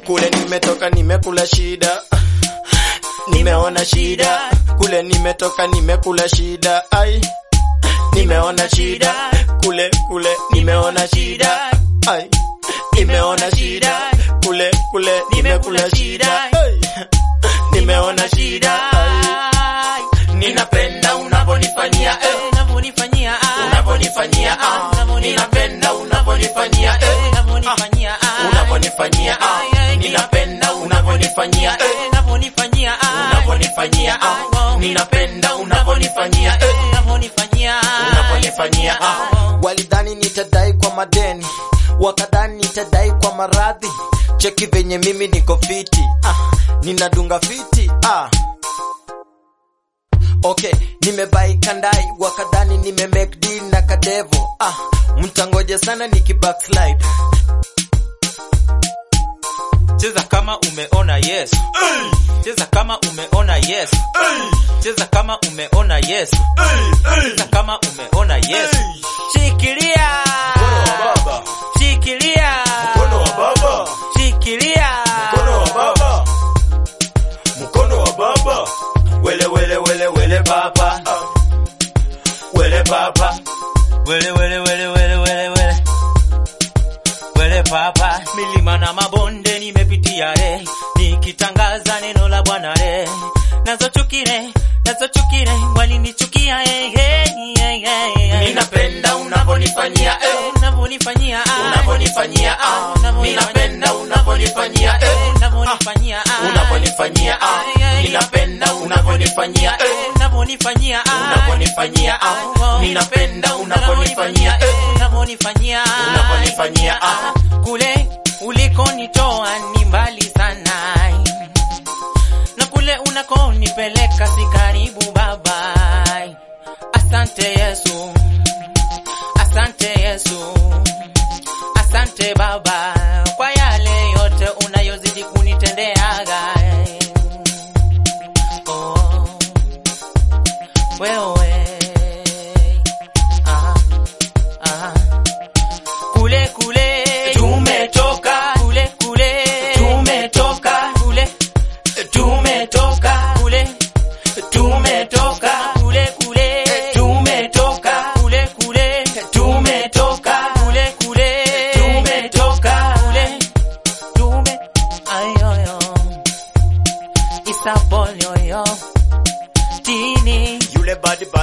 kule nimetoka nimekula shida nimeona shida kule nimetoka nimekula shida ai nimeona shida kule kule nimeona shida ai nimeona shida kule kule nimekula shida ai nimeona shida ai ninapenda unaponifanyia eh unavyonifanyia ah, unaponifanyia ah ninapenda unaponifanyia eh unavyonifanyia ah, unaponifanyia ah ninapenda unaponifanyia eh unavyonifanyia ah, unaponifanyia ah ninapenda unaponifanyia eh unavyonifanyia unaponifanyia ah walidhani nitadai kwa madeni wakadhani nitadai kwa maradhi cheki venye mimi niko fiti ah ninadunga fiti ah Okay, nimebai kandai wakadhani nime make deal na kadevo ah, mtangoje sana niki backslide cheza kama umeona yes cheza kama umeona yes cheza kama umeona yes cheza kama umeona yes shikilia baba shikilia mkono wa baba shikilia mkono wa baba mkono wa baba wele wele wele wele baba wele baba wele wele wele wele wele wele wele papa milima na mabonde nimepitia re nikitangaza neno la bwana re nazo chukire nazo chukire walinichukia eh, eh, eh, eh, eh. ninapenda unaponifanyia eh unavyonifanyia ah, unaponifanyia ah ninapenda unaponifanyia eh unavyonifanyia ah, unaponifanyia ah ninapenda unaponifanyia eh unavyonifanyia ah, unaponifanyia ah ninapenda unaponifanyia eh unavyonifanyia unaponifanyia ah kule ulikonitoa ni mbali sana na kule unakonipeleka si karibu baba asante yesu asante yesu asante baba kwa yale yote unayozidi kunitendeaga oh, wewe ah, ah. kule kule tumetoka kule kule tumetoka kule tumetoka kule tumetoka kule kule tumetoka kule kule tumetoka kule kule tumetoka kule tume ayoyo isapolioyo tini yule badi